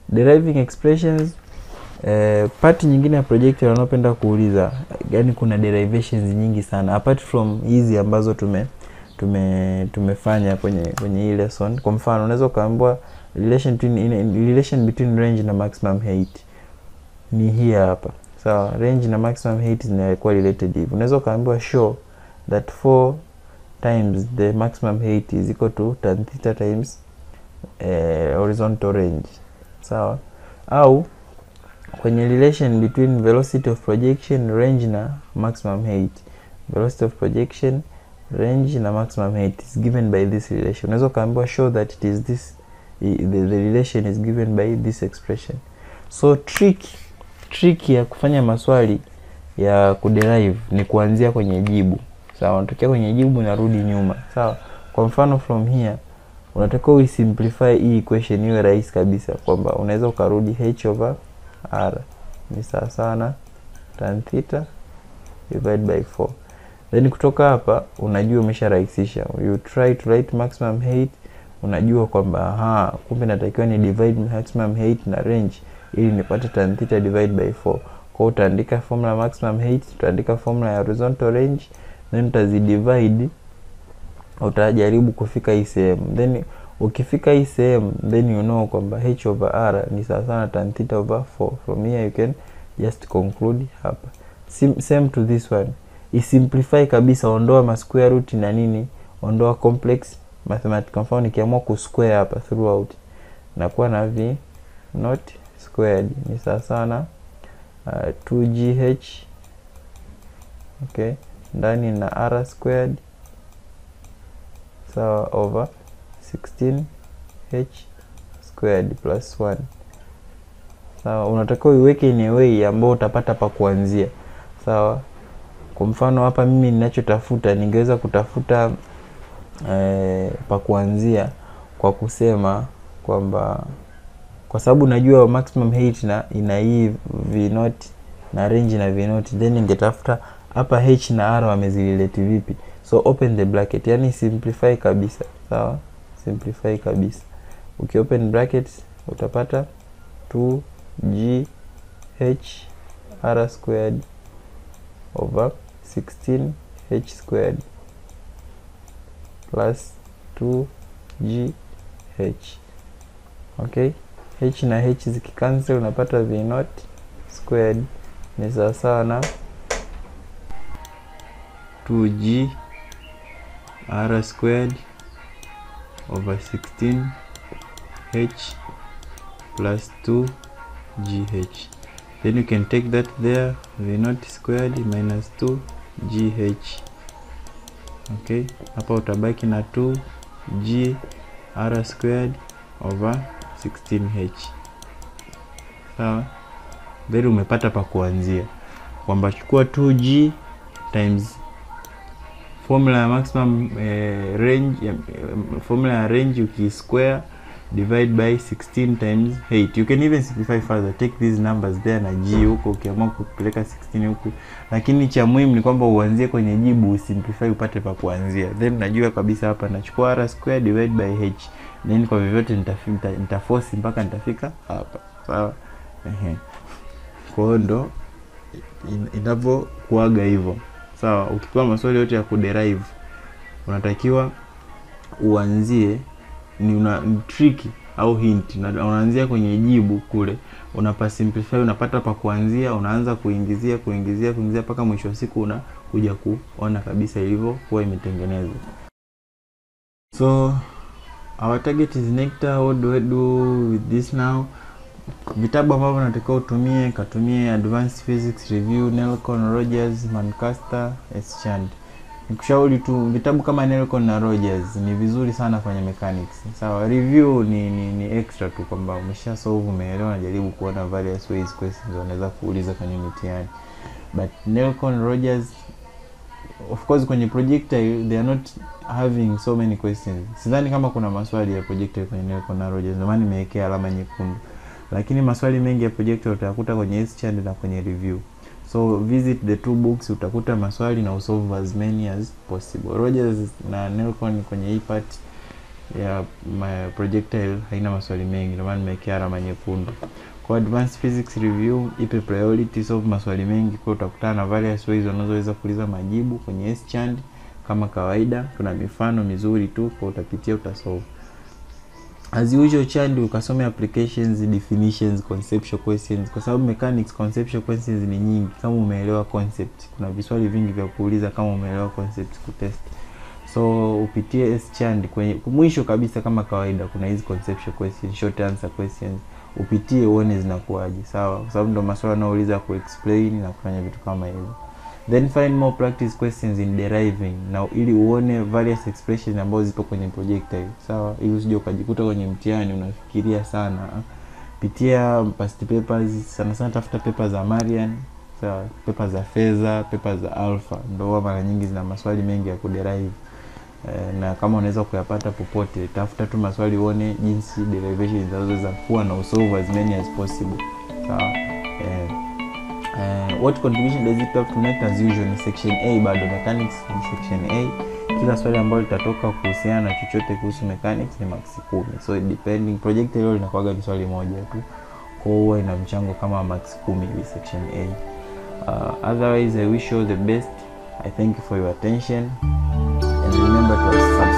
deriving expressions eh, part nyingine ya project wanaopenda kuuliza yani kuna derivations nyingi sana apart from hizi ambazo tume tume tumefanya kwenye kwenye hii lesson kwa mfano unaweza ukaambiwa relation between in, relation between range na maximum height ni hii hapa sawa range na maximum height zinakuwa related hivi unaweza ukaambiwa show that 4 times the maximum height is equal to tan theta times eh, horizontal range sawa au kwenye relation between velocity of projection range na maximum height velocity of projection range na maximum height is given by this relation unaweza ukaambiwa show that it is this i- the, the relation is given by this expression so trick trick ya kufanya maswali ya kuderive ni kuanzia kwenye jibu sawa unatokea kwenye jibu narudi nyuma sawa kwa mfano from here unatakiwa uisimplify hii equation iwe rahisi kabisa kwamba unaweza ukarudi h over r ni sawa sawa na tan theta divide by 4 then kutoka hapa unajua umesharahisisha you try to write maximum height unajua kwamba aha kumbe natakiwa ni divide maximum height na range ili nipate tan theta divide by 4 kwa hiyo utaandika formula ya maximum height utaandika formula ya horizontal range then utazidivide utajaribu kufika hii sehemu then ukifika hii sehemu then you know kwamba h over r ni sawa sana tan theta over 4 from here you can just conclude hapa Sim, same to this one isimplify kabisa ondoa ma square root na nini ondoa complex mathematics kwa mfano nikiamua kusquare hapa throughout nakuwa na v not squared ni sawa sana uh, 2gh okay ndani na r squared sawa over 16h squared plus 1 sawa unatakiwa uiweke in a way ambao utapata pa kuanzia sawa kwa mfano hapa mimi ninachotafuta ningeweza kutafuta eh, pa kuanzia kwa kusema kwamba kwa sababu najua maximum height na ina hii v naught na range na v naught then ningetafuta hapa h na r wamezirelate vipi so open the bracket yani simplify kabisa sawa simplify kabisa ukiopen brackets utapata 2g h r squared over 16 h squared plus 2g h okay h na h zikicancel unapata v naught squared ni sawasawa na 2g r squared over 16 h plus 2 gh then you can take that there v naught squared minus 2 gh okay hapa utabaki na 2 g r squared over 16h sawa then umepata pa kuanzia kwamba chukua 2g times formula ya maximum eh, range ya, eh, formula ya range ukisquare divide by 16 times 8 you can even simplify further take these numbers there na g huko ukiamua kupeleka 16 huku lakini cha muhimu ni kwamba uanzie kwenye jibu usimplify upate pa kuanzia then najua kabisa hapa nachukua r square divide by h then kwa vyovyote nitafi- nita, nitaforce mpaka nitafika hapa sawa ehe kwa hiyo ndo in- inavyokuaga hivyo sawa ukipewa maswali yote ya kuderive unatakiwa uanzie ni una ni tricky au hint na unaanzia kwenye jibu kule unapa simplify unapata pa kuanzia unaanza kuingizia kuingizia kuingizia mpaka mwisho wa siku unakuja kuona kabisa ilivyokuwa imetengenezwa so our target is nectar what do I do with this now vitabu ambavyo natakiwa utumie katumie advanced physics review nelcon rogers mancaster eschand nikushauri tu vitabu kama nelcon na rogers ni vizuri sana kwenye mechanics sawa review ni, ni, ni extra tu kwamba umesha solve umeelewa najaribu kuona various ways questions wanaweza kuuliza kwenye mitihani but nelcon rogers of course kwenye projectile they are not having so many questions sidhani kama kuna maswali ya projectile kwenye nelcon na rogers ndio maana nimewekea alama nyekundu lakini maswali mengi ya projectile utayakuta kwenye Eschand na kwenye review so visit the two books utakuta maswali na usolve as many as possible rogers na nelcon kwenye hii part ya ma projectile haina maswali mengi, ndio maana nimewekea alama nyekundu. Kwa advanced physics review ipe priority, solve maswali mengi, kwa utakutana na various ways unazoweza kuuliza majibu kwenye S-Chand kama kawaida. Kuna mifano mizuri tu, kwa utapitia utasolve. As usual Chand ukasome applications, definitions, conceptual questions kwa sababu mechanics conceptual questions ni nyingi. Kama umeelewa concept, kuna viswali vingi vya kuuliza kama umeelewa concept kutest. So upitie S-Chand kwenye mwisho kabisa, kama kawaida, kuna hizi conceptual questions, short answer questions, upitie uone zinakuwaje, sawa, kwa sababu ndo maswala yanayouliza ku explain na kufanya vitu kama hivyo. Then find more practice questions in deriving, na ili uone various expressions ambazo zipo kwenye projectile, sawa, ili usije ukajikuta kwenye mtihani unafikiria sana. Pitia past papers, sana sana tafuta paper za Marian, sawa, paper za Feza, paper za Alpha, ndo huwa mara nyingi zina maswali mengi ya kuderive. Eh, na kama unaweza kuyapata popote, tafuta tu maswali uone jinsi derivation zinazoweza kuwa na usolve as many as possible, sawa. Eh, eh, what contribution does it have to make? As usual ni section A, bado mechanics ni section A. Kila swali ambalo litatoka kuhusiana na chochote kuhusu mechanics ni max 10, so depending projectile leo linakuwaga ni swali moja tu, kwa hiyo huwa ina mchango kama max 10 hivi section A. Uh, otherwise I wish you all the best. I thank you for your attention and remember to subscribe